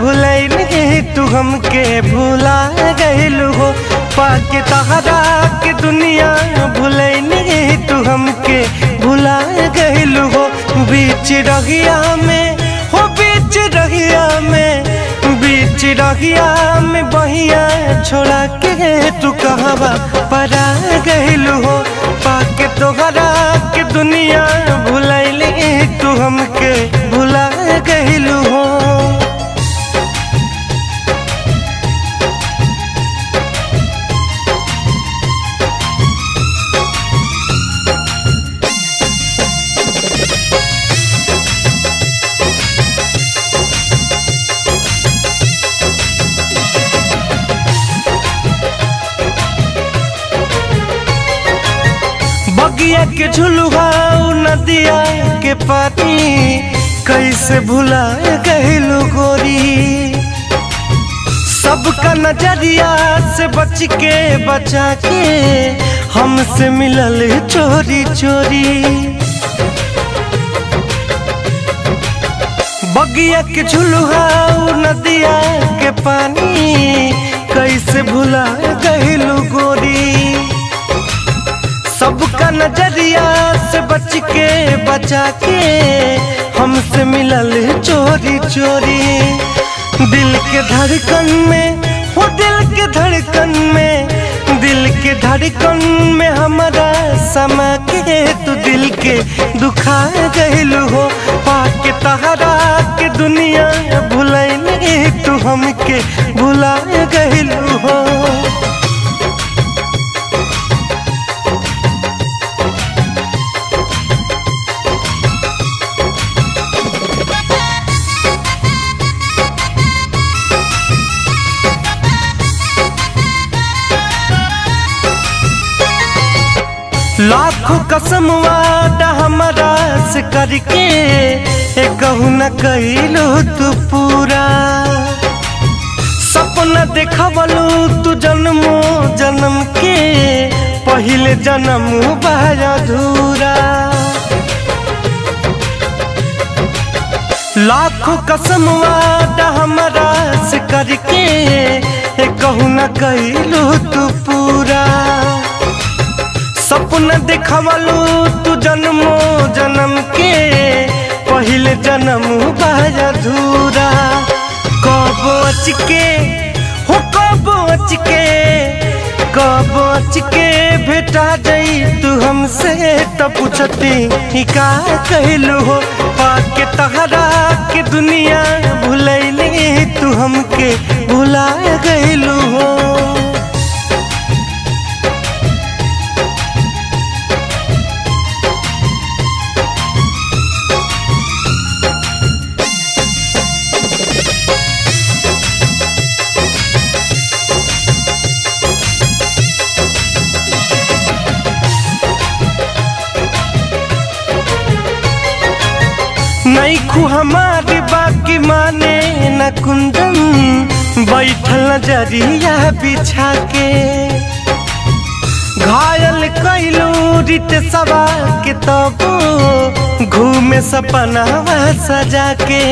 भुलैली तू हमके भुला गइलू हो पाके तहरा के दुनिया भुलैली तू हमके भुला गइलू हो बीच रहिया में हो बीच रहिया में बीच रहिया में बहिया छोड़ा के तू कहवा परा गइलू हो पाके तोहरा के दुनिया भुलैली तू हमके भुला गइलू हो बगिया के झुलुआ नदिया के पानी कैसे भुला गइलू गोरी सबका नजरिया से बच के बचा के हमसे मिलल चोरी चोरी बगिया के झुलुआ नदिया के पानी कैसे भुला गइलू गोरी सबका नजरिया से बच के बचा के हमसे मिलल चोरी चोरी दिल के धड़कन में हो दिल के धड़कन में दिल के धड़कन में हमारा समा के तू दिल के दुखा गइलू हो पाके तहरा के दुनिया भुलैली तू हमके भुला गइलू हो लाखों कसम वादा हमारा से करके ए कहू न कहिलू तू पूरा सपना देखवलू तू जन्मो जन्म के पहले जन्म बाय अधूरा लाखों कसम वादा हमारा से करके ए कहू न कहिलू तू पूरा सपना देखवलू तू जन्मो जन्म के पहले जन्म बाय अधूरा कब अच के हो कब अच के कब अच के भेटा जाई तू हमसे तो पूछती ही का कहलू हो पाके तहरा के दुनिया भुलैली तू हमके भुला गइलू हो नहीं खू हमारी बाकी माने न कुंदन बैठल नजरिया बिछा के घायल कैलू रित सवा के तब घूमे सपना सजा के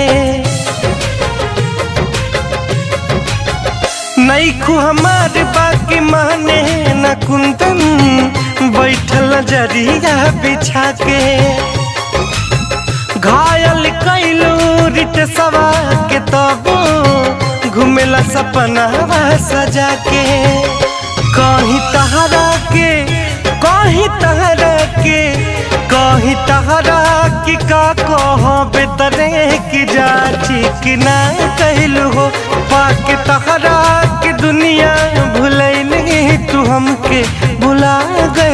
नहीं खू हमारे बाकी माने न कुंदन बैठल नजरिया बिछा के घायल कैलू रित सवा के तब घुमेला सपना सजा के कहीं तहरा के कहीं तहरा के कहीं तहरा की का कह बेतरे की जाची कि ना कहलू हो पाके तहरा के दुनिया भुलैली तू हमके भुला गए